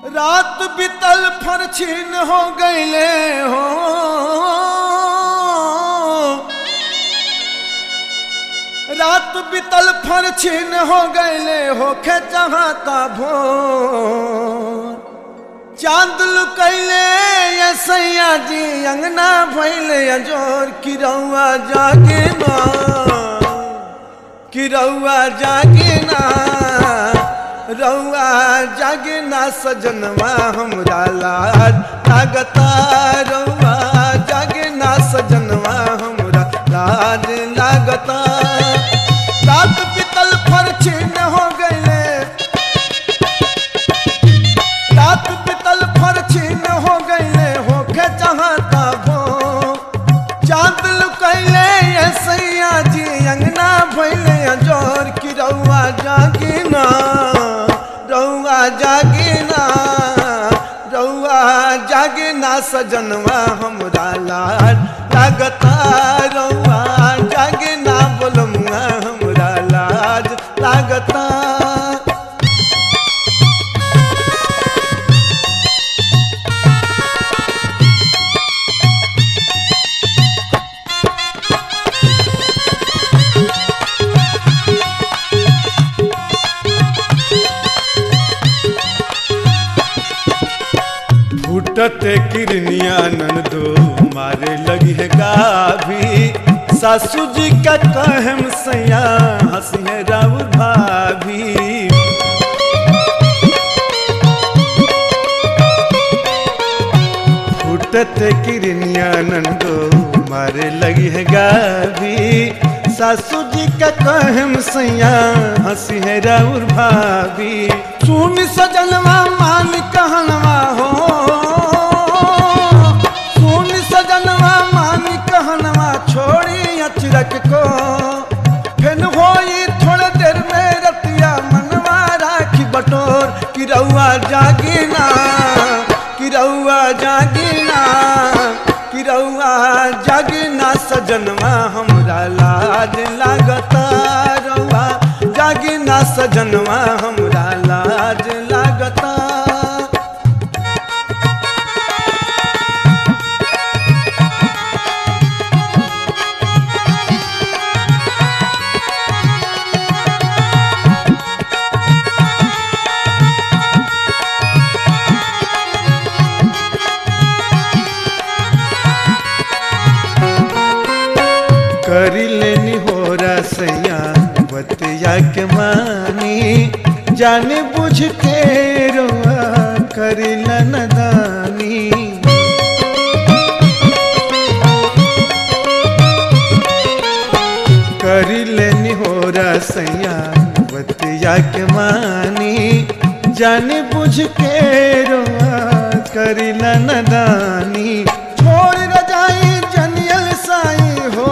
रात बितल फरछिन हो गईले हो रात बितल फरछिन हो गईले होखे चाहता भोर चांद लुकैले ये सैया जी अंगना भैले अजोर किरौआ जागे ना किरौआ जागे ना रौआ जागे ना सजनवा हमरा लाज लागता रौआ जागे ना सजनवा हमरा लाज लागता रात पितल फरछिन हो गईले रात पितल फरछिन हो गईले होके चाहता भो चांद लुकैले ये सैया जी अंगना भैले जोर की रउआ जागिना रउआ जागिना रउआ जागिना सजनवा हमरा लाल लागता रउआ जागिना बोलमुआ हमरा लाज लागता फूटते किरनिया नंदो मारे लगी है गाभी सासू जी का कहम सैया हंसी है राउर भाभी फूटते किरनिया नंदो मारे लगी है गाभी सासू जी का कहम सैया हंसी है राउर भाभी सुन सजनवा मान कहनवा हो सुन सजनवा मान कहनवा छोड़ी अचरक को फिर होई थोड़े देर में रतिया मनवा राखी बटोर कि रउआ जागिना कि रउआ जागिना कि रउआ जागिना सजनवा हमरा लाज लागता रउआ जागिना सजनवा हमरा लाज लागता करी लेनी हो रसैया बतिया के मानी जाने बुझ के रोआ करी नदानी करी लेनी हो रसैया बतिया के मानी जाने बुझ के रोआ करी नदानी छोड़ रजाई जनियल साई हो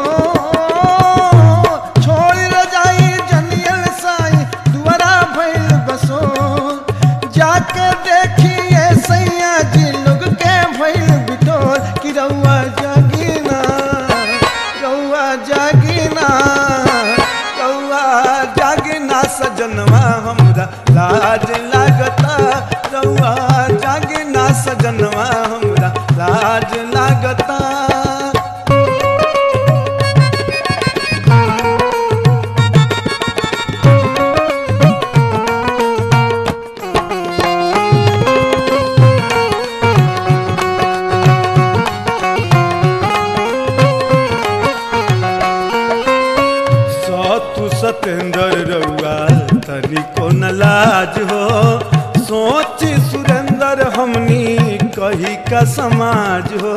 छोड़ रजाई जनियल साई दुआरा भइल बसो जाके देखिए सैया जी लोग के भइल बिटोर कि रउआ जागिना रउआ जागिना रउआ जागिना सजनवा हमरा लाज लागता रउआ जागिना सजनवा हमरा लाज लागता सतु सतेंद्र रउआ तनिको न लाज हो सोच सुरेंद्र हमनी कही का समाज हो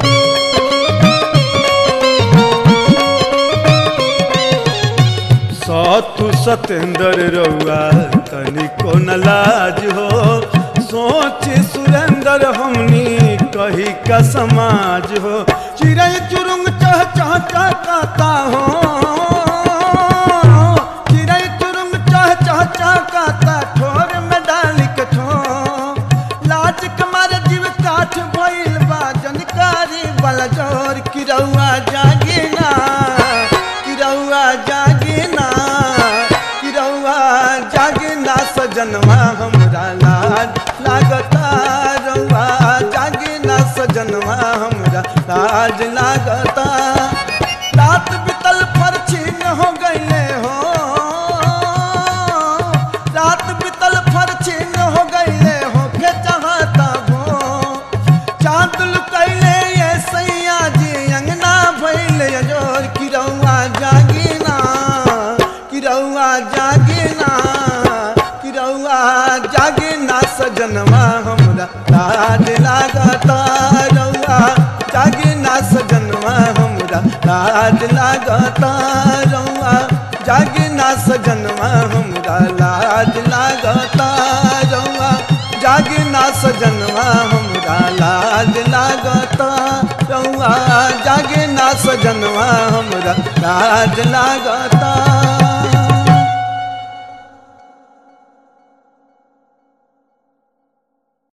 सतु सतेंद्र रउआ तनिको न लाज हो सोच सुरेंद्र हमनी कही का समाज हो चिड़ै चुरुंग चह चह चहकाता हो चिड़ै चुरुंग चह चह चहकाता ठोर में डाली के ठो लाज कमर जीव काठ भइल बा जनकारी वाला जोर की रउआ जागिना कि रउआ जागिना कि रउआ जागिना सजनवा हमरा लाज लागता रउआ जागे ना सजनवा हमरा लाज लागता रात बितल फरछीन हो गईले हो रात बितल फरछीन हो गईले हो के चाहता वो चांद लुकैले ये सैया जी अंगना भैले जोर किरौआ जागिना किरौआ जागिना किरौआ जागिना सजनवा हमरा लाज लागता रौआ जागिना सजनवा हमरा लाज लागता रौआ जागिना सजनवा हमरा लाज लागता रौआ जागिना सजनवा हमरा लाज लागता रौआ जागिना सजनवा हमरा लाज लागता